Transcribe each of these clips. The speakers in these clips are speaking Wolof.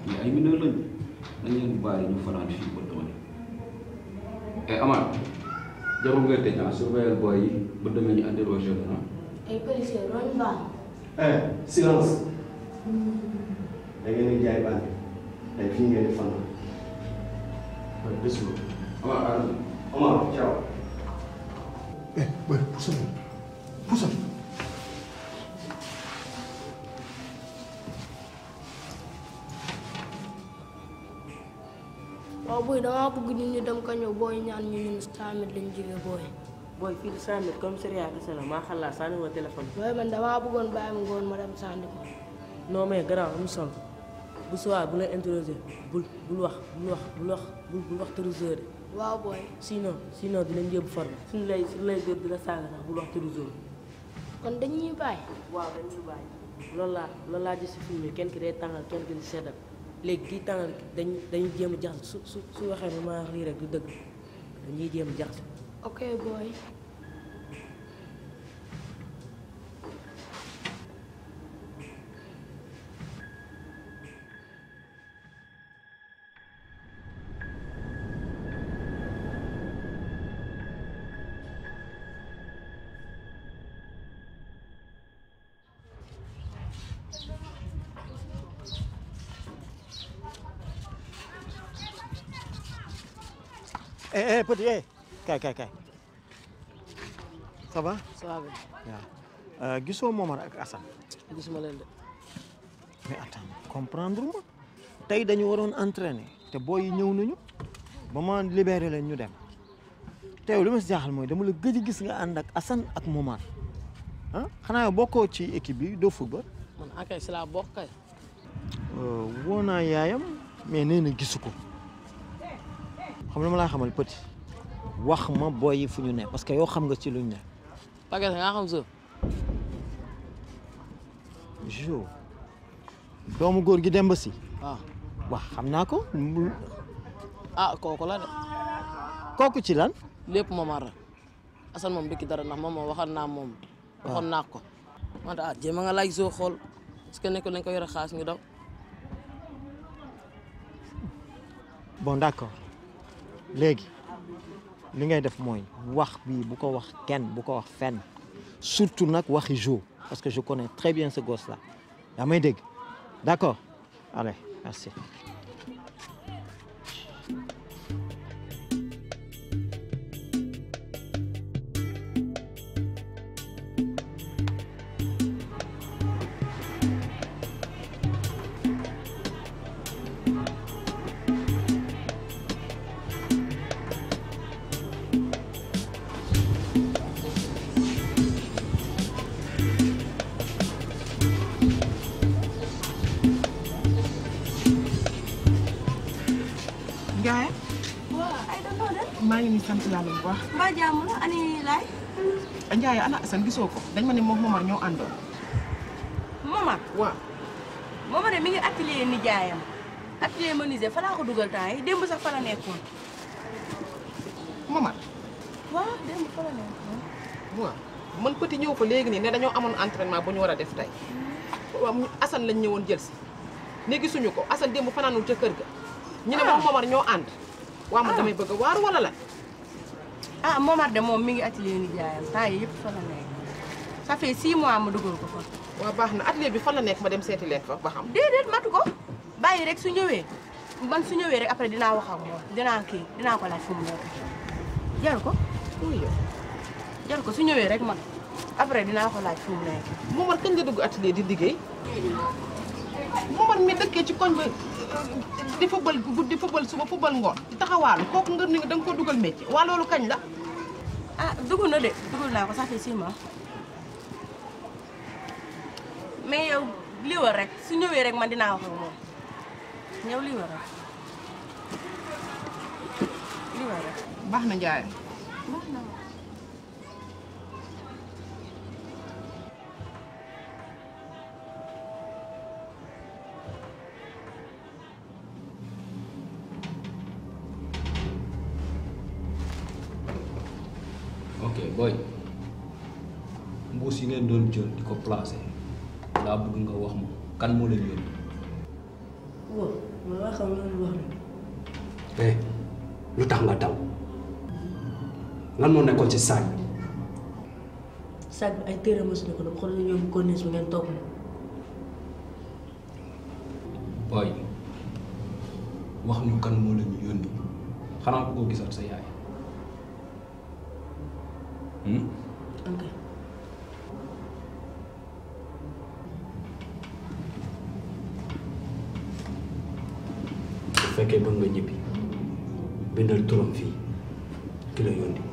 ñii ay mineur lañ nañ leen bàyyi ñu fanaan fii ba demain et Amar jarul ngay tëj ah surveiller boy yi ba demee ñu interroger la ah. ay policier loolu baax eh silence da ngeen di jaay bànn tey fii ngeen di fanaan waaye bés bu Amar Adama Omar ciao eh boy pusal pusal waaw booy damaa bëgg nit ñi dem ka ñëw booy ñaan ñu ñun tamit lañ jóge booy booy fii cent mètres commissariat kese la maa xalaat sànni ma téléphone booy man damaa bëggoon bàyyi mu ngoon ma dem sànni ko non mais grand am sol bu soir bu la interroger bul bul wax bul wax bul wax bul bul wax trésor de waaw booy sinon sinon dinañ yóbbu forme suñu lay suñu lay dóor di la saaga sax bul wax trésor kon dañuy bàyyi waaw dañuy bàyyi loolu laa loolu laa gis si film yi kenn ki day tàngal kenn ki di seddal léegi kii tàngal ki dañ dañuy jéem a jaxase su su su waxee ne maa wax lii rek du dëgg dañuy jéem a jaxase ok booy eh eh petit eh kay kay kay ça va ça va bien waaw gisoo Momar ak Assane gisuma leen de mais attends comprendre ma tey dañu waroon entraîner te booy yi ñëw nañu ba ma libéré leen ñu dem te yow li ma si jaaxal mooy dama la gëj a gis nga ànd ak Assane ak Momar ah xanaa yow bokkoo ci équipe bi doo football man akay si laa bokk kay woo naa yaayam mais nee na gisu ko xam la ma laa xamal petit wax ma booy yi fu ñu ne parce que yow xam nga ci luñ ne Paquet nga xam sa jo doomu góor gi Demba si waaw wax xam naa ko ah kooku la de kooku ci lan lépp Momar la Assane moom dëkk dara ndax moom moom waxoon naa moom waxoon naa ko wante ah jéem a nga laaj soo xool est-ce que nekkul lañ ko yore xaas ñu daw bon d'accord léegi li ngay def mooy wax bi bu ko wax kenn bu ko wax fenn surtout nag waxi Jo parce que je connais très bien ce gosse là yaa may dégg d'accord allez merci Ndiaye waaw ay da noo def maa ngi nii sant yàlla bu baax mbaa jàmm la ani laay Ndiaye ana Assane gisoo ko dañ ma ne moom Momar ñoo àndoon Momar waaw Momar de mi ngi atelier nijaayam atelier menuisier fa laa ko dugal temps yi démb sax fa la nekkoon Momar waaw démb fa la nekkoon waaw man petit ñëw ko léegi nii ne dañoo amoon entraînement bu ñu war a def tey waaw mu Assane lañ ñëwoon jël si ne gisuñu ko Assane démb fanaanul ca kër ga ñu ne moom Momar ñoo ànd waaw man damay bëgg a waaru wala la ah Momar de moom mi ngi atelier nijaayam temps yi yëpp fa la nekk ça fait six mois ma dugal ko fa waaw baax na atelier bi fan la nekk ma dem seeti leen fa ba xam déedéet matu ko bàyyi rek su ñëwee man su ñëwee rek après dinaa wax ak moom dinaa kii dinaa ko laaj fu mu nekk jaru ko jaru ko su ñëwee rek man après dinaa ko laaj fu mu nekk Momar kañ la dugg atelier di liggéey Momar mi dëkkee ci koñ ba di fubal guddi fubal suba fubal ngoon di taxawaalu kooku nga ni da nga ko dugal métier waa loolu kañ la ah dugg na de dugg naa ko ça fait six mois mais yow lii war rek su ñëwee rek man dinaa wax ak moom yow lii war rek lii war rek baax na Ndiaye baax na ok boy mbuus yi ngeen doon jël di ko placé laa bëgg nga wax ma kan moo leen yónni waaw man waa xam loolu wax na eh lu tax nga daw lan moo nekkoon ci saag bi sac bi ay téere mos na ko dama xool yóbbu corniche bi ngeen topp ma booy wax ñu kan moo la ñu yónni xanaa ko gisal sa yaay hmm? ok bu fekkee bëgg nga ñibbi bindal turam fii ki la yónni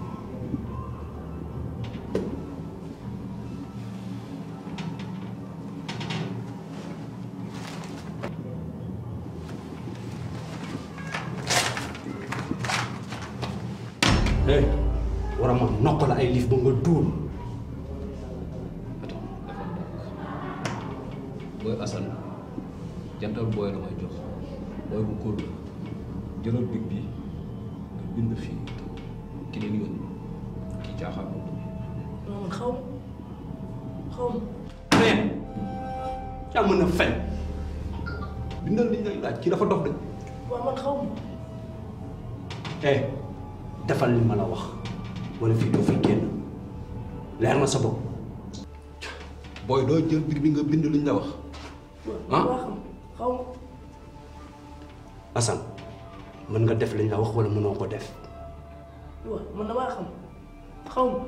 eh war a ma nokk la ay liif ba nga duul attends dafa ndànk booy Assane jantal booy la may jox booy bu kóol la jëlal big bi nga bind fii ki leen yónni kii caaxaan non man xaw ma xaw ma mais yaa mën a fen bindal li ñu lay laaj kii dafa dof de waaw man xaw ma eh defal li ma la wax wala fii doo fi génn leer na sa bopp booy doo jël big bi nga bind li ñu la wax ah waa xam xaw ma Assane mën nga def li ñu la wax wala mënoo ko def waaw man damaa xam xaw ma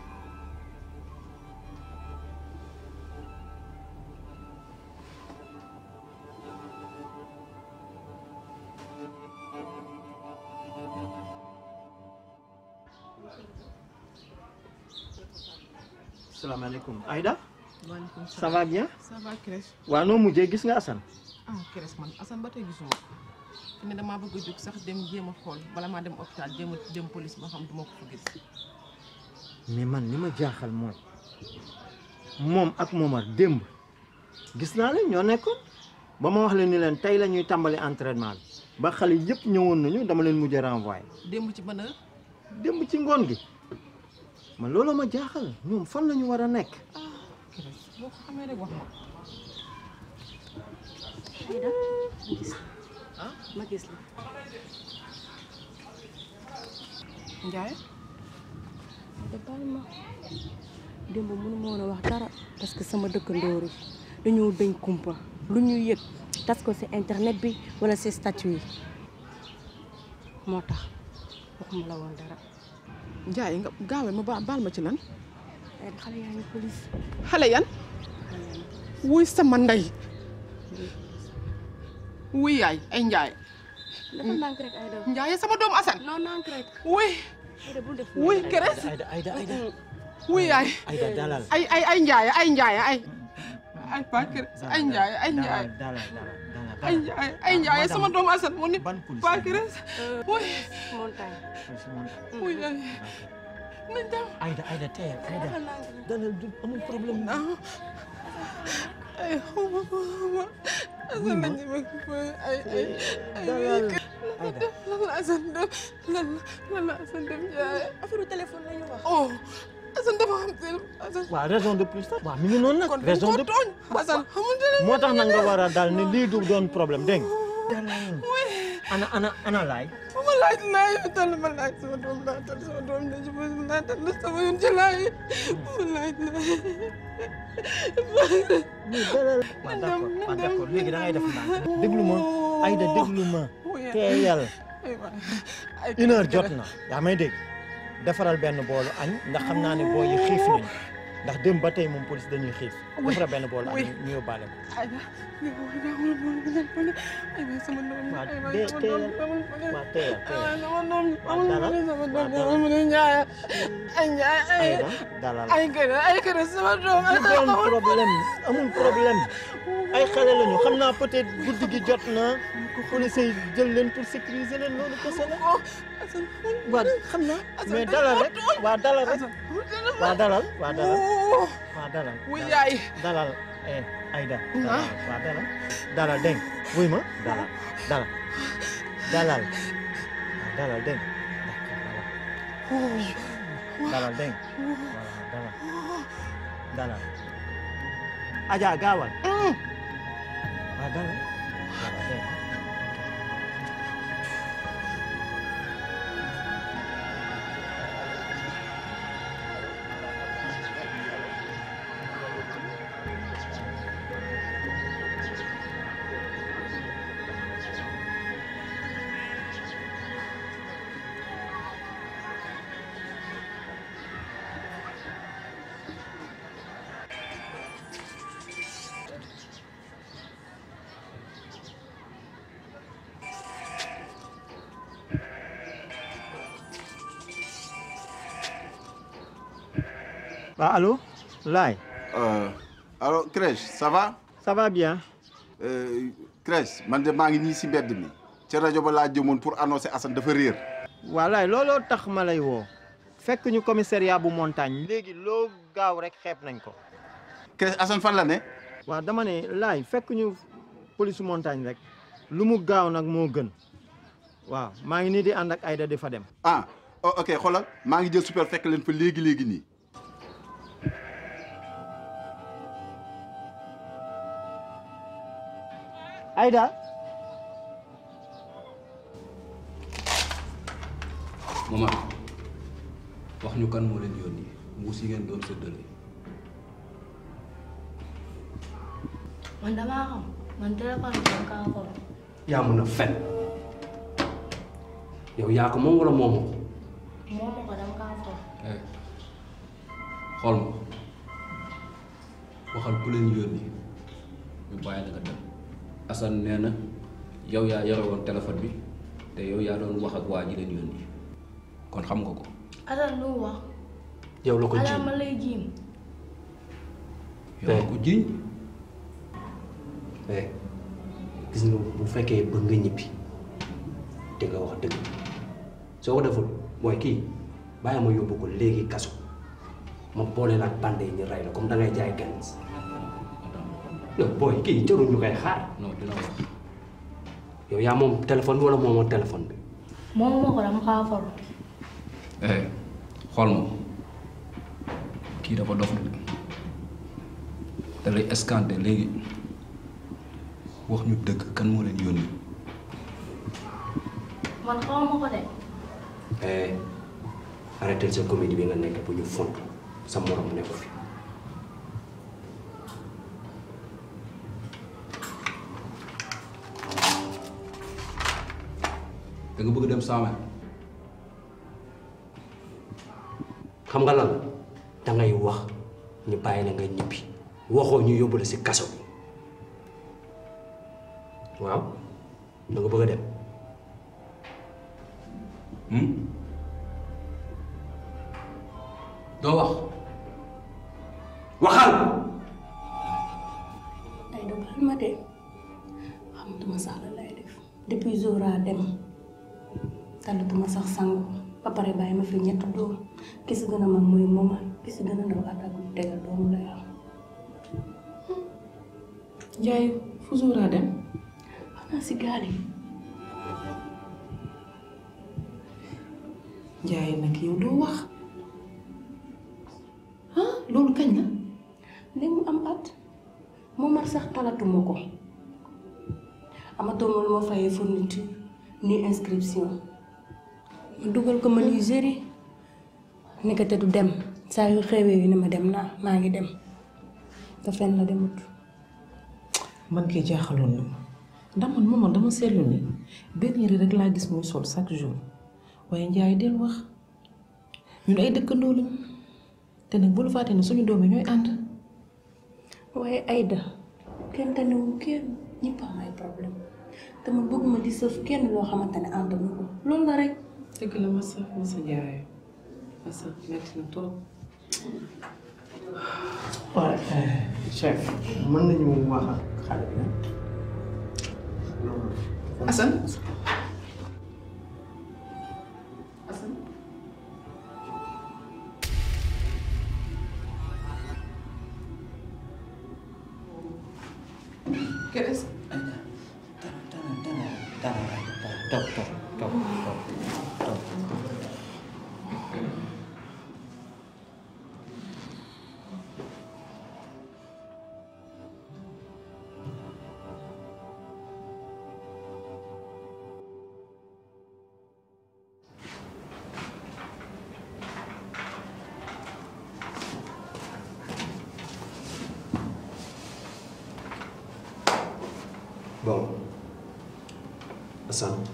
salaamaaleykum Aïda waaleykum ça va bien ça va Crèche waaw noo mujjee gis nga Assane ah Crèche man Assane ba tey gisuma ko fi ne damaa bëgg a jóg sax dem jéem a xool bala maa dem hôpital jéem a dem police ba xam duma ko fa gis mais man li ma jaaxal mooy moom ak Momar démb gis naa leen ñoo nekkoon ba ma wax leen ni leen tey la ñuy tàmbali entraînement bi ba xale yëpp ñëwoon nañu dama leen mujj renvoyé démb ci ban heure démb ci ngoon gi man loolu ma jaaxal ñoom fan la ñu war a nekk Crèche boo ko xamee rek wax ma Aïda ma gis la ma gis la Ndiaye da baal ma démb mënu ma woon a wax dara parce que sama dëkkandoor yi dañoo dañ kumpa lu ñu yëg tas ko ci internet bi wala ci statut yi moo tax waxuma la woon dara Ndiaye nga gaawee ma ba baal ma ci lan ay xale yaa ngi police xale yan wuy sama ndey wuy yaay ay Ndiaye dafa nànk rek Aïda Ndiaye sama doomu Assane non nànk rek wuy Aïda bul def wuy Crèche Aïda Aïda Aïda wuy yaay Aïda dalal ay ay ay Ndiaye ay Ndiaye ay ay pas Crèche ay Ndiaye ay Ndiaye dalal dalal dalal ay Ndiaye ay Ndiaye sama doomu Assane mu ni ban police pas Crèche wuy montagne wuy yaay nañ dem Aïda Aïda teyal Aïda dalal du amul problème ay xaw ma xaw ma Assane lañ ñu bëgg ay ay ay dalal Aïda lan la Assane def lan la lan la Assane def Ndiaye affaire téléphone la ñu wax oh Assane dafa xam te Assane waaw raison de plus waaw mi ngi noonu nag kon dañ raison ko de tooñ Assane xamante ne moo tax nag nga war a dal ni lii du doon problème dégg nga dalal ana ana ana laay ma laaj laay tal ma laaj sama doom laa tal sama doom la jubal laa tal sama yoon ci laay ma laaj laay nii dalal waaw d'accord waaw d'accord léegi da ngay def ndànk déglu ma Aïda déglu ma teeyal ay waay ay une heure jot na yaa may dégg defaral benn boolu añ ndax xam naa ne boo yi xiif nañu ndax démb ba tey moom police dañuy xiif defaral benn boolu añ ñu yóbbaale ko ay ay waay sama doom waaw ay waay dee sama teeyal doom waaw teeyal teeyal sama doom waaw dalal sama waaw doom dalal mu ne Ndiaye ay Ndiaye ay Aïda dalal ay kër ay kër sama doom du doon problème amul problème ay xale lañu xam naa peut-être guddi gi jot na police yi jël leen pour sécuriser leen loolu kese la waaw xam naa mais dalal rek waa dalal rek waa dalal waa dalal waa dalal wuy yaay dalal eh Aïda dalal waa dalal dalal dégg nga wuy ma dalal dalal dalal waa dalal dégg nga dalal dégg nga voilà dalal dalal Adja gaawal waa dalal dalal dégg nga Ah, allô Laay Euh, alors Crèche ça va ça va bien Euh, Crèche man de maa ngi nii si mbedd mi ca rajo ba laa jëmoon pour annoncer Assane dafa réer waa Laay looloo tax ma lay woo fekk ñu commissariat bu montagne léegi loo gaaw rek xeeb nañ ko Crèche Assane fan la ne waaw dama ne Laay fekk ñu police montagne rek lu mu gaaw nag moo gën waaw maa ngi nii di ànd ak Aïda di fa dem ah oh, ok xoolal maa ngi jël super fekk leen fa léegi léegi nii Aïda mama wax ñu kan moo leen yónni mbuus yi ngeen doon séddale man damaa xam man téléphone bi dama kaa xool. yaa mën a fen yow yaa ko moom wala moomoo ko moom ma ko dama kaa xool. eh xool ma waxal ku leen yónni ñu bàyyi la nga dem Assane nee na yow yaa yore woon téléphone bi te yow yaa doon wax ak waa ji leen yónni kon xam nga ko Assane lu mu wax. yow la ko ji Assane ma lay jiim. yow la ko jiiñ eh gis nga bu fekkee bëgg nga ñibbi te nga wax dëgg soo ko deful mooy kii bàyyi ma yóbbu ko léegi kaso ma boole la ak bande yi ñu rey la comme da ngay jaay gan yow booy kii jarul ñu koy xaar non dina wax yow yaa moom téléphone bi wala moomoo téléphone bi moom ma ko dama kaa xool. eh xool ma kii dafa dof de da lay escanté léegi wax ñu dëgg kan moo leen yónni man xaw ma ko de. eh arrêté sa comédie bi nga nekk bu ñu font sa morom ne ko fi da nga bëgg dem saame xam nga lan dangay wax ñu bàyyi la nga ñibbi waxoo ñu yóbbu la si kaso bi waaw da nga bëgg a dem doo wax waxal ay da baal ma de xamatuma sax la lay def depuis Zora dem talatuma sax sangu ba pare bàyyi ma fi ñetti doom ki si gën a mag mooy moma ki si gën a ndaw attaque bu tegal doomu lay am Njaay fu Zora dem xanaa si gaal yi Njaay nag yow doo wax ah loolu kañ la li mu am at momar sax talatuma ko amatuma lu ma fayee fourniture ni inscription ma dugal ko menuiserie nekkate du dem saa yu xewee yu ne ma dem naa maa ngi dem te fenn la demut man kay jaaxaloon na ma ndax man moomal dama seetlu ni benn yére rek laa gis muy sol chaque jour waaye Njaay del wax ñun ay dëkkandoo lañ te nag bul fàtte ne suñu doom yi ñooy ànd waaye Aïda kenn tanewul kenn ñëpp am ay problème te man bëgguma di sëf kenn loo xamante ne ànd na ko loolu la rek dëgg la masa masa Njaay masa metti na trop waaw chef mën nañu wax ak xale bi Assane Assane Keres toog toog toog toog toog bon Assane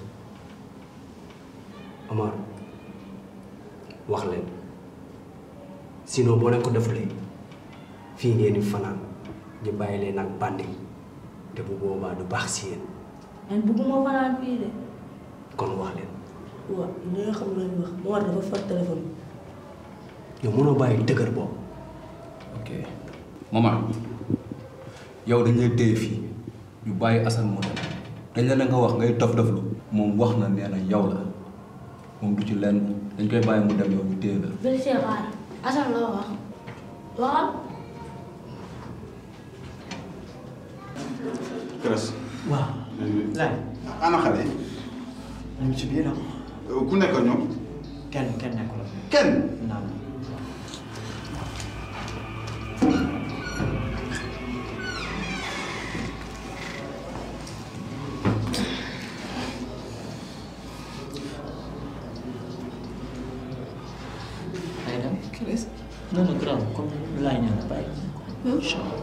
Omar wax leen sinon boo leen ko defulee fii ngeen di fanaan ñu bàyyi leen ak bandi te bu boobaa du baax si yéen man bëgguma fanaan fii de. kon wax leen waaw li nga xam ne wax mu war dafa far téléphone yow mënoo bàyyi dëgër boobu ok maman yow dañ lay téye fii ñu bàyyi Assane mu dem dañ la ne nga wax ngay dof doflu moom wax na nee na yow la moom du ci lenn dañ koy bàyyi mu dem yow ñu téye la. Bébé Cheikh xaar Assane loo wax waxal. Kres. waaw. laaj. ana xale yi. ñu ngi ci biir ah. ku nekk ak ñoom. kenn kenn nekkul. kenn. naam. day dem. Kres. non non grave comme laaj na la bàyyi. incha allah.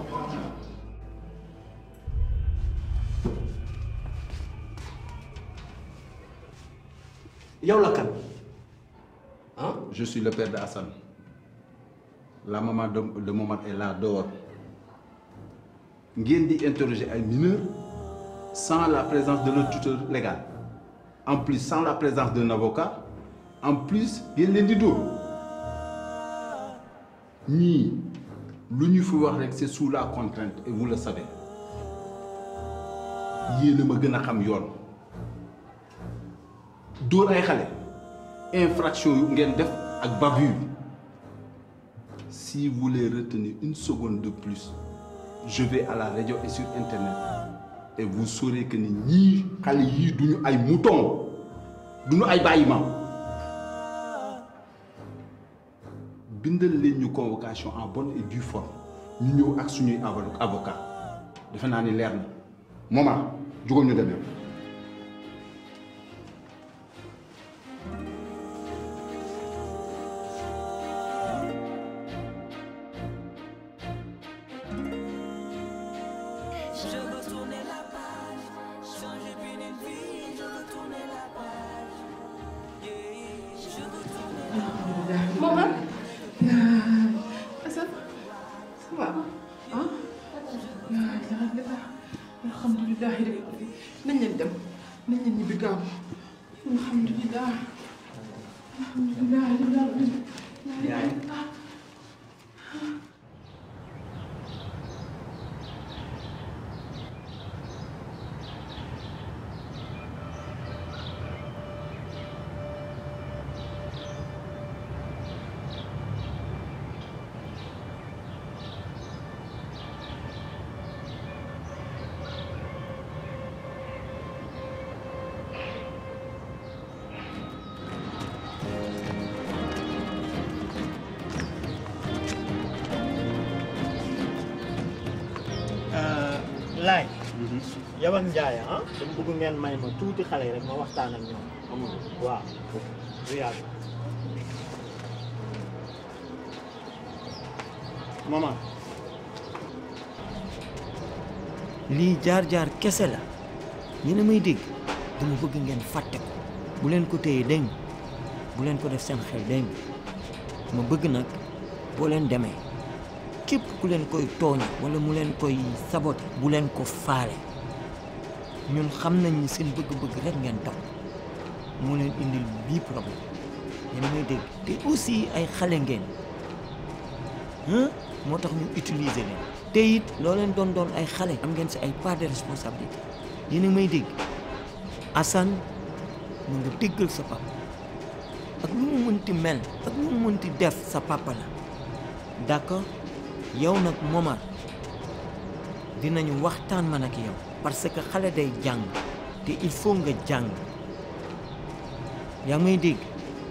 yow la kan. ah je suis le père de Hassan la maman de de Momar est là dehors ngeen di interroger ay mineurs sans la présence de leur tuteur légal en plus sans la présence d'un avocat en plus ngeen leen di dóor ñii lu ñu fi wax rek c'est sous la contrainte et vous le savez yéen a ma gën a xam yoon. dóor ay xale infraction yu ngeen def ak bavure si vous voulez retenir une seconde de plus je vais à la radio et sur internet et vous saurez que ni ñii xale yii duñu ay mouton duñu ay bàyyi ma bindal leen ñu convocation en bonne et due forme ñu ñëw ak suñuy avo- avocat defe naa ni leer na moment jógal ñu dem yow Je veux tourner la page, changer puis d'une vie, je veux tourner la page. Yeah, je veux tourner la page. Maman. Assane. Ça va ah. alhamdulilah rabbil alamin nañ leen dem nañ leen ñibbi gaaw alhamdulilah alhamdulilah rabbil alamin yaay. laay. yow ak Ndiaye ah. dama bëgg ngeen may ma tuuti xale yi rek ma waxtaan ak ñoom. waaw du yàgg. maman. lii jaar-jaar kese la yéen a may dégg dama bëgg ngeen fàtte ko bu leen ko téye dégg nga bu leen ko def seen xel dégg nga ma bëgg nag boo leen demee képp ku leen koy tooñ wala mu leen koy sabote bu leen ko faale ñun xam nañ ni seen bëgg-bëgg rek ngeen topp moo leen indil bii problème yéen a may dégg te aussi ay xale ngeen ah moo tax ñu utiliser leen te it loo leen doon doon ay xale am ngeen si ay part de responsabilité yéen a may dégg Assane mu nga déggal sa papa ak lu mu mënti mel ak lu mu mënti def sa papa la d'accord yow nag Momar dinañu waxtaan man ak yow parce que xale day jàng te il faut nga jàng yaa may dégg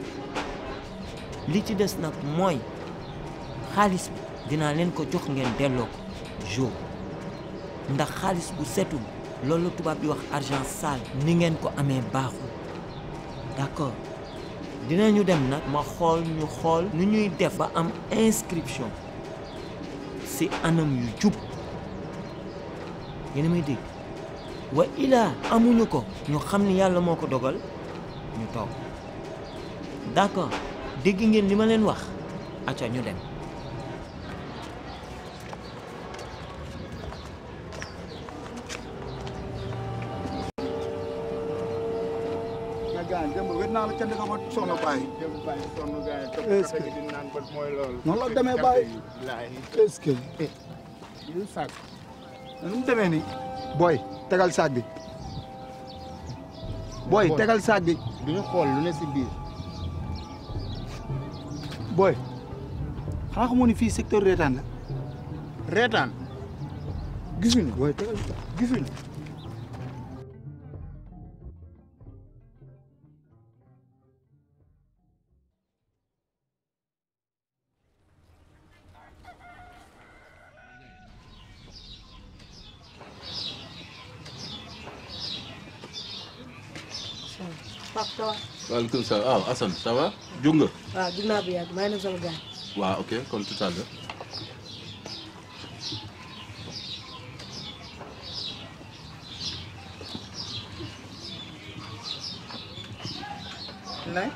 li ci des nag mooy xaalis bi dinaa leen ko jox ngeen delloo ko jour ndax xaalis bu setul loolu la tubaab di wax argent sale ni ngeen ko amee baaxul d'accord dinañu dem nag ma xool ñu xool nu ñuy def ba am inscription ci anam yu jub yéen a may dégg wa ilaa amuñu ko ñu xam ni yàlla moo ko dogal ñu toog d'accord dégg ngeen li ma leen wax acca ñu dem gars démb wét naa la ca dëkk ba soxna Baye. démb Baye sonn gars yi topp Est-ce café que- gi di naan ba mooy loolu. noonu la demee Baye. est-ce que. lu sàkk. nu mu demee nii. booy tegal saag bi. booy Booy. tegal saag bi. du ñu xool lu ne si biir. booy. xanaa xamoo ni fii secteur reetaan la. reetaan. gisuñu booy tegal gisuñu. Pape ça va. waaleykum salaam ah Assane ça va jóg nga. waaw jug naa bu yàgg maa ngi dem sama gars. waaw ok kon tout à l'heure Nay.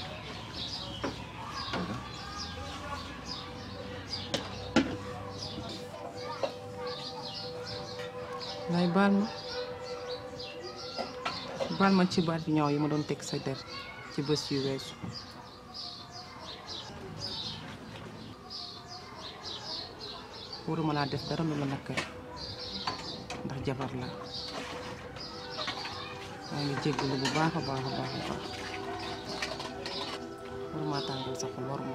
lay baal ma baal ma ci baat ñaaw yi ma doon teg sa der ci bés yu weesu waruma laa def dara lu la nakkari ndax jabar la maa ngi jéggalu bu baax a baax a baax a baax waruma tàngal sa xol waruma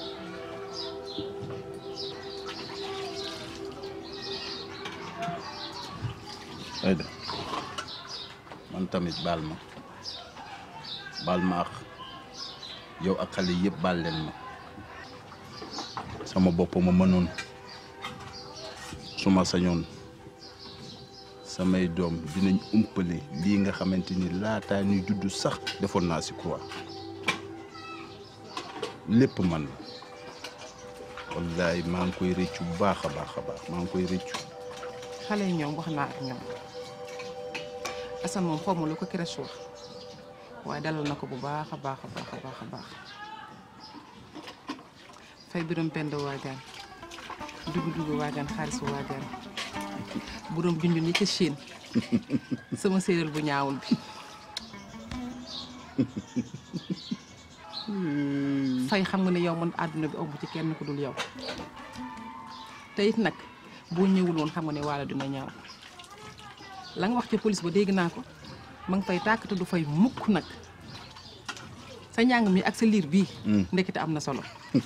Aïda man tamit baal ma baal ma ak yow ak xale yëpp baal leen ma sama bopp ma mënoon su ma sañoon samay doom dinañ umpale lii nga xamante ni laataa ñuy juddu sax defoon naa si croix lépp man la wallaay maa ngi koy rëccu bu baax a baax a baax maa ngi koy rëccu xale yi ñoom wax naa ak ñoom Assane moom xaw ma lu ko crèche wax waaye dalal na ko bu baax a baax a baax a baax a baax fay biram pend waagaan dugu dugu waagaan xaalis waagaan buróom junjun yi ca Chine sama séeréer bu ñaawul bi fay xam nga ne yow man àdduna bi aw ci kenn ku dul yow te it nag boo ñëwul woon xam nga ne waala dina ñaaw la nga wax ca police ba dégg naa ko ma ngi fay tàkk te du fay mukk nag sa njàng mi ak sa liir bii ndekete am na solo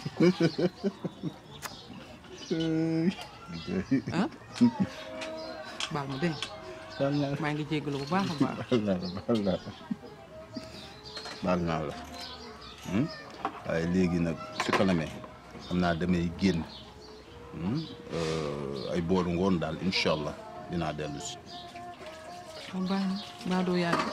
ah baal ma dégg maa ngi jéggalu bu baax a baax baal naa la baal naa la baal naa la Hmm? waaye léegi nag su ko namee xam naa damay génn hmm? Euh, ay booru ngoon daal incha allah dinaa dellu si moom baax na baa doo yàgg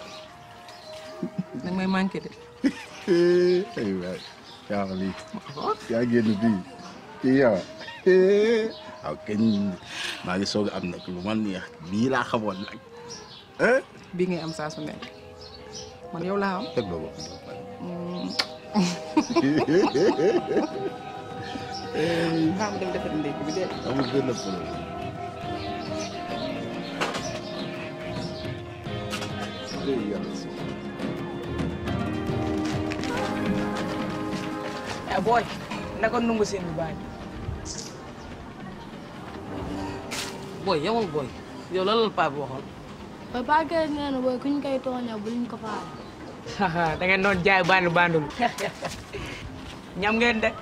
nag may manqué de ay waay yaa xam lii yaa génn fii kii yow waaw kañ maa ngi soog a am nag lu man neex bii laa xamoon nag bii ngay am saa su nekk man yow laa am teg ba bopp maa mu dem defar ndékki bi de amul benn problème eh booy naka nungu seen bu baax booy yamul booy yow lan la paa bi waxoon ba paquet nee na booy kuñ koy tooña bu luñ ko faale. da ngeen doon jaay bandu bandul ñam ngeen de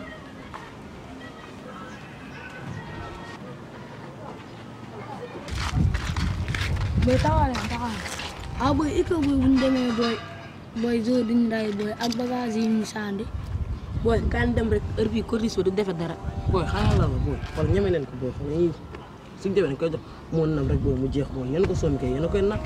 booy taxawaale taxawaale ah booy iko booy bu ñu demee booy booy zoo duñ ray booy ak bagage yi ñu sandi. booy kaan dem rek heure bii corniche bi du defe dara booy xaaral la booy xool ñeme leen ko booy xool yii suñ demee dañ koy jox moo nam rek booy mu jeex booy yéen ko soomi kay yéen a koy nag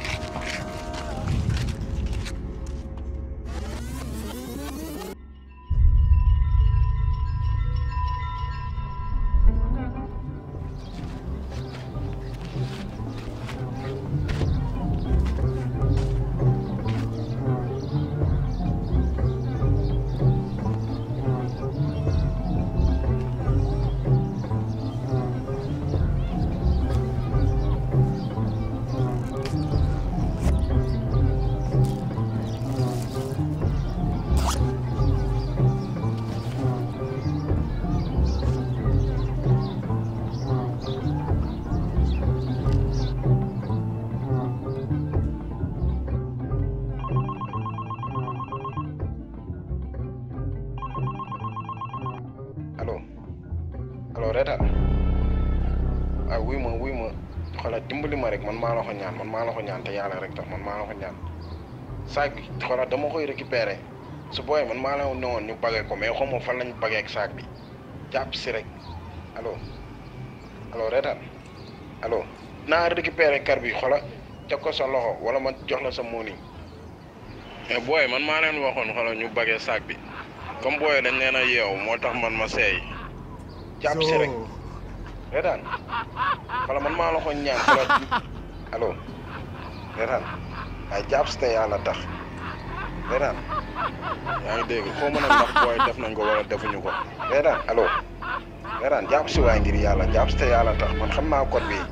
reetaan waaw wuy ma wuy ma xoolal dimbali ma rek man maa la ko ñaan man maa la ko ñaan te yàlla rek tax man maa la ko ñaan saag bi xoolal dama koy récupérer su booyee man maa la ne woon ñu bagee ko mais xaw ma fan lañ bagee ak saag bi jàpp si rek allo allo reetaan allo naa récupérer kar bi xoolal teg ko sa loxo wala ma jox la sa mooni mais booy man maa leen waxoon xoolal ñu bagee saag bi comme booyee dañ leen a yeew moo tax man ma seey jàpp si rek reetaan wala man maa la ko ñaan xoolal allo reetaan ay jàpp si te yàlla tax reetaan yaa ngi dégg foo mën a ndax booy def nañ ko wala defuñu ko reetaan allo reetaan jàpp si waay ngir yàlla jàpp si te yàlla tax man xam naa code bi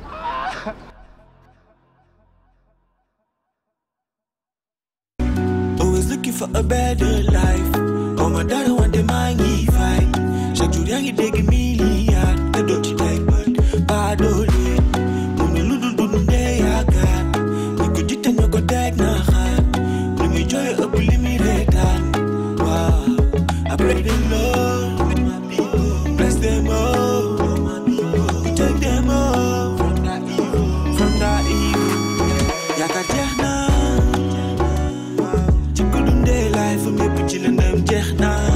Always looking for a better life. Oh my daughter want the money fight. Chaque jour yaa ngi dégg milliard te doo ci teg bët pas doole. mu ne lu dul dund ndee yaakaar. ñu ko jiite ñoo ko teg na xaar. lu muy jooy ëpp li muy reetaan. waaw après the Lord. Bless them all. Protect them all. From that evil. Yaakaar jeex na. ci ko dundee life am yëpp ci lëndëm jeex na